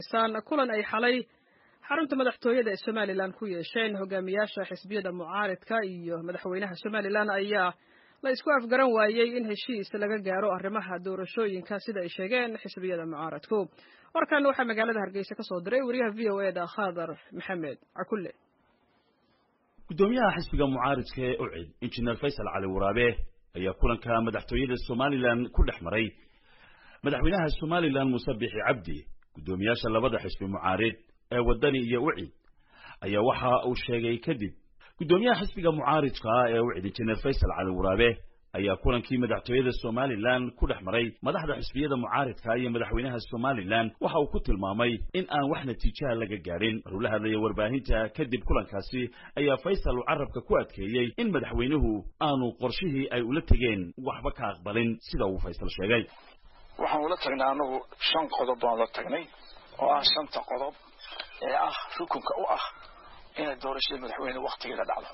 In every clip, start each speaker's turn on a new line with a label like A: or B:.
A: maqlaysaan kulan ay xalay xarunta madaxtooyada ee somalilan ku yeesheen hogaamiyaasha xisbiyada mucaaridka iyo madaxweynaha somalilan ayaa la isku afgaran waayey in heshiis laga gaaro arrimaha doorashooyinka sida ay sheegeen xisbiyada mucaaradku warkan waxaa magaalada hargeysa ka soo diray wariyaha v o eda khadar maxamed cakulle
B: guddoomiyaha xisbiga mucaaridka ee ucid injineer faysal cali waraabe ayaa kulanka madaxtooyada somalilan ku dhex maray madaxweynaha somalilan muuse bixi cabdi guddoomiyaasha labada xisbi mucaarid ee waddani iyo ucid ayaa waxa uu sheegay kadib guddoomiyaha xisbiga mucaaridka ee ucid injineer faysal cali waraabe ayaa kulankii madaxtooyada somalilan ku dhex maray madaxda xisbiyada mucaaridka iyo madaxweynaha somalilan waxa uu ku tilmaamay in aan wax natiijaha laga gaadhin maruu la hadlaya warbaahinta kadib kulankaasi ayaa faysal uu carabka ku adkeeyey in madaxweynuhu aanu qorshihii ay ula tegeen waxba ka aqbalin sida uu faysal sheegay
C: waxaan ula tagnay anagu shan qodob baan la tagnay oo ah shanta qodob ee ah rukunka u ah inay doorashada madaxweyne waktigeeda dhacdo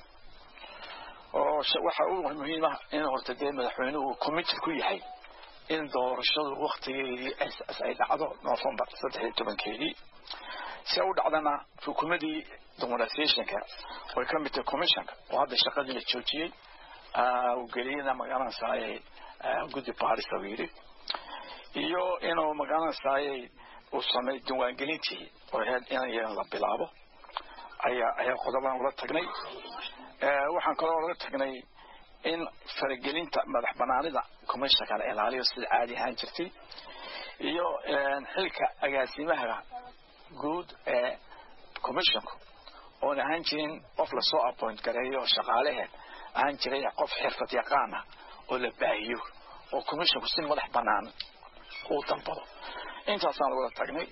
C: oo waxa u muhiim ah in horta dee madaxweynuhu committed ku yahay in doorashadu waktigeedii ay dhacdo november saddex iyo tobankeedii si u dhacdana rukumadii demonstrationka way ka mid tahay commissionka oo hadda shaqadii la joojiyey geliyana magaranaysaayay guddi baris uu yidhi iyo inuu magaranaysaayay uu samey diiwaangelintii oo ahayd in iyadan la bilaabo ayaa ayaa qodobaan ula tagnay waxaan kaloo laga tagnay in faragelinta madax banaanida commissionka la ilaaliyo sida caadi ahaan jirtay iyo xilka agaasimaha guud ee commissionku oon ahaan jirin qof lasoo appoint gareeyo shaqaalehe ahaan jiray qof xirfad yaqaan ah oo la baahiyo oo commissionku si madax banaan uu dalbado intaasaan lagula tagnay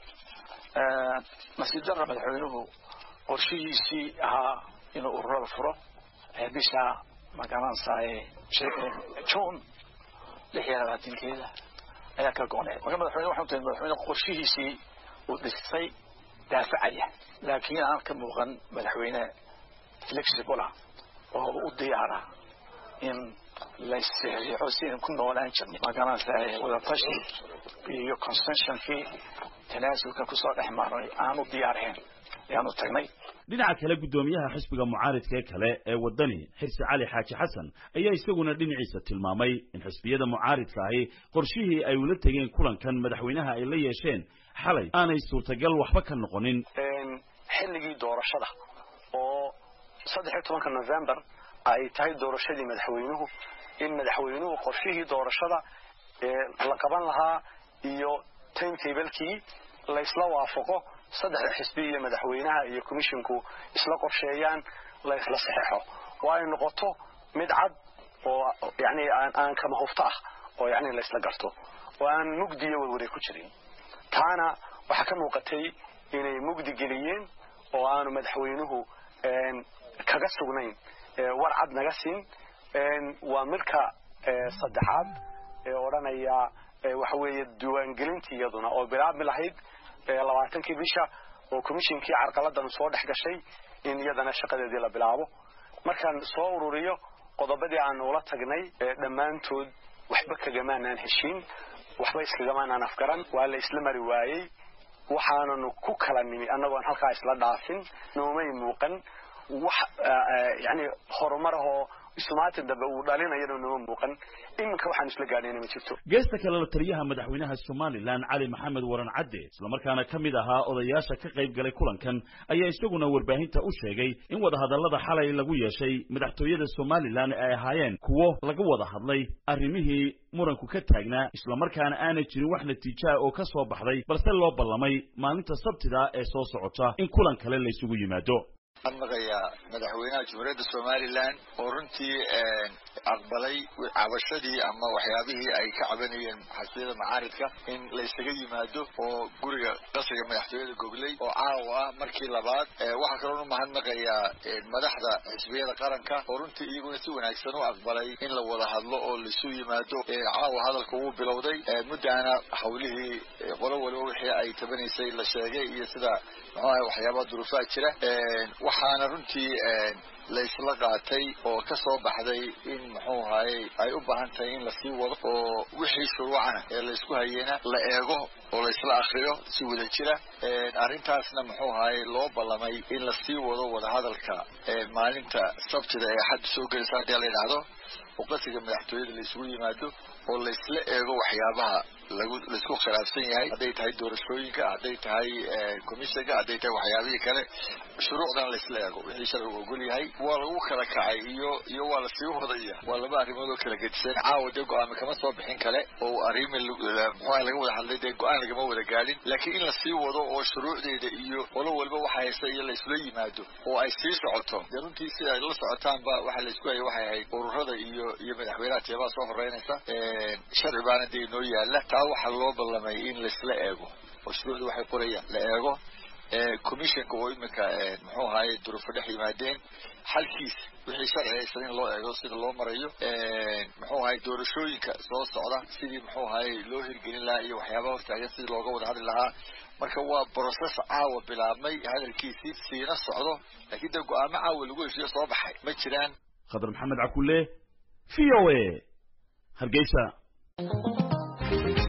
C: nasiib darra madaxweynuhu qorshihiisii ahaa inuu ururada furo bisha magaranaysaay june lix iyo labaatankeeda ayaa ka go-nay marka madaxweyne waxaan tahay madaxweyne qorshihiisii uu dhistay daafacaya laakiin aan ka muuqan madaxweyne flexible ah oo u diyaara in laysriixo si aynu ku noolaan jirnay magaranaysaay wadatashi iyo consensionkii tanaasulka kusoo dhex maray aanu diyaarhayn ayaanu tagnay
B: dhinaca kale guddoomiyaha xisbiga mucaaridka ee kale ee waddani xirsi cali xaaji xasan ayaa isaguna dhinaciisa tilmaamay in xisbiyada mucaaridka ahi qorshihii ay ula tegeen kulankan madaxweynaha ay la yeesheen xalay aanay suurtagal waxba ka noqonin
D: xilligii doorashada oo saddex iyo tobanka november ay tahay doorashadii madaxweynuhu in madaxweynuhu qorshihii doorashada la qaban lahaa iyo timetablekii laysla waafaqo saddexda xisbi iyo madaxweynaha iyo commisshinku isla qorsheeyaan la isla saxeexo oo ay noqoto mid cad oo yani aan kama hufto ah oo yani la isla garto oo aan mugdiyo warwaray ku jirin taana waxaa ka muuqatay inay mugdi geliyeen oo aanu madaxweynuhu kaga sugnayn war cad naga siin waa midka saddexaad ee odhanaya waxa weeye diiwaangelintii iyaduna oo bilaabmi lahayd labaatankii bisha oo commishinkii carqaladan soo dhex gashay in iyadana shaqadeedii la bilaabo markaan soo ururiyo qodobadii aanu ula tagnay dhammaantood waxba kagamaanaan heshiin waxba iskagamaanaan afgaran waa la isla mari waayey waxaananu ku kala nimi annagoon halkaa isla dhaafin noomay muuqan wax yani horumar ahoo isumaatin dambe uu dhalinayana nooma muuqan iminka waxaan isla gaadhayna ma jirto
B: geesta kale la taliyaha madaxweynaha somalilan cali maxamed waran cadde islamarkaana ka mid ahaa odayaasha ka qayb galay kulankan ayaa isaguna warbaahinta u sheegay in wadahadallada xalay lagu yeeshay madaxtooyada somalilan ay ahaayeen kuwo laga wada hadlay arrimihii muranku ka taagnaa islamarkaana aanay jirin wax natiijaha oo ka soo baxday balse loo ballamay maalinta sabtida ee soo socota in kulan kale laysugu yimaado
E: maqayaa madaxweynaha jamhuuriyadda somalilan oo runtii aqbalay cabashadii ama waxyaabihii ay ka cabanayeen xasbiyada macaaridka in la isaga yimaado oo guriga qasriga madaxtooyada gogley oo caawa ah markii labaad waxaa kaloon umahadnaqayaa madaxda xisbiyada qaranka oo runtii iyaguna si wanaagsan u aqbalay in la wada hadlo oo laisu yimaado caawa hadalka wuu bilowday muddaana hawlihii qolo waliba wixii ay tabanaysay la sheegay iyo sida muxuaha waxyaabaha duruufaha jira waxaana runtii laysla qaatay oo ka soo baxday in muxuu ahaye ay u baahan tahay in lasii wado oo wixii shuruucana ee laysku hayena la eego oo laysla akriyo si wada jira arrintaasna muxuu ahaye loo ballamay in lasii wado wadahadalka maalinta sabtida ee xadda soo gelaysa haddii la yidhaahdo oo qasiga madaxtooyada la isugu yimaado oo laysla eego waxyaabaha lagu laisku khilaafsan yahay hadday tahay doorashooyinka hadday tahay commissionka hadday tahay waxyaabihii kale shuruucdan laysla eego wixii sharcigu ogol yahay waa lagu kala kacay iyo iyo waa lasii wadaya waa laba arrimood oo kala gedisan caawa dee go-aami kama soo bixin kale oo arrimi muxuuha laga wada hadlay dee go-aan lagama wada gaadhin laakiin in lasii wado oo shuruucdeeda iyo qolo walba waxa haysta iyo laysula yimaado oo ay sii socoto dee runtii sida ay la socotaanba waxa laysku hayay waxay ahayd ururada iyo iyo madaxweynaha teebaa soo horeynaysa sharci baana dee inoo yaala taa waxaa loo ballamay in laysla eego oo shuruucda waxay qorayaan la eego commissionka oo iminka muxuu ahaye duruufo dhex yimaadeen xalkiisa wixii sharci haysan in loo eego sida loo marayo muxuu ahaye doorashooyinka soo socda sidii muxuu ahaye loo hirgelin lahaa iyo waxyaabaha hortaagan sidii looga wada hadli lahaa marka waa process caawa bilaabmay hadalkiisii siina socdo laakiin dee go-aamo caawa lagu heshiyo soo baxay ma jiraan
B: khadar maxamed cakule v o a hargeysa